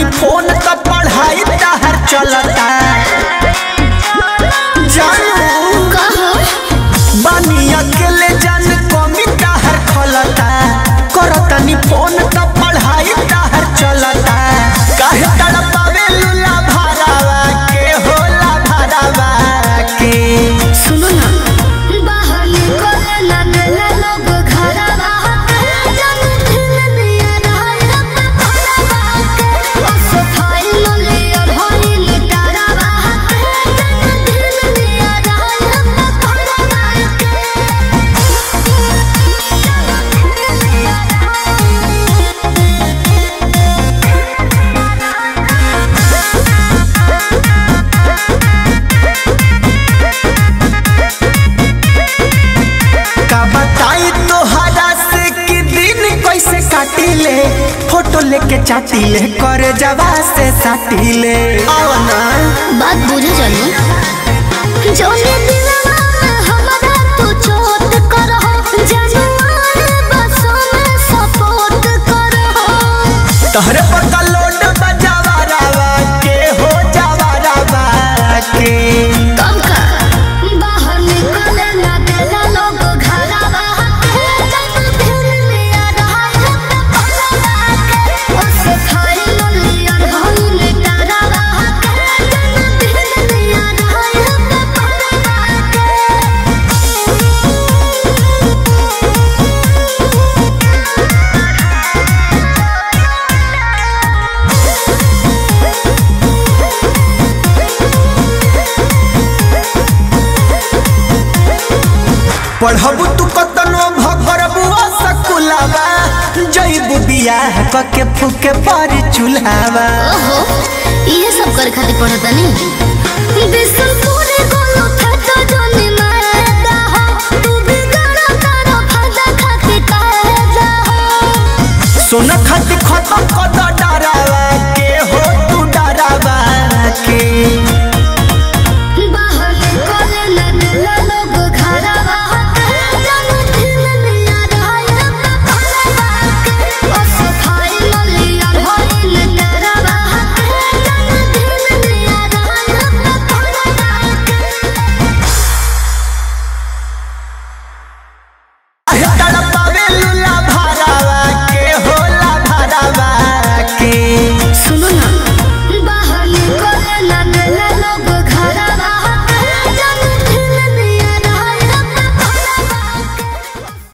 तनी फोन तो पढ़ाई तहर चलता जानू कहो बानी अकेले जान कमी तहर खलता कर तनी फोन तो पढ़ाई तहर चलता काहे तड़पावे लुला भरावा के होला भरावा के सुनो ना बाहर निकले ना देला लोग घरवा जन दिन दिया रहल भरवा के ओ सफाई लो लिया होई लिटारवा जन दिन दिया रहल भरवा का बताई तोहरा से कि दिन कैसे काटिले फोटो लेके चाटिले करे जवा से साटिले आओ ना बात बुझे जानी जोने दिलवा में हमारा तू चोट करहो जनवान बसों में सपोर्ट करहो तोहरे पर का लोड बजावा रावा के हो जावा रावा के कब का बाहर निकले ना देला लोग घरवा जब दिन लिया रहा है भरवा के ओ सफाई लो लिया होई लिटारवा जब दिन लिया रहा है भरवा पढ़बू तू कतनो भगरबू सकुलावा जईबू बियाह कके फूके पर चूल्हावा ओहो ये सब करे खातिर पढ़ता नहीं बिसुरपुरे गोलो फटा जोनी मारदा हो तू भी गाना तारा फटा खातिर कहदा हो सोना खाती खत्म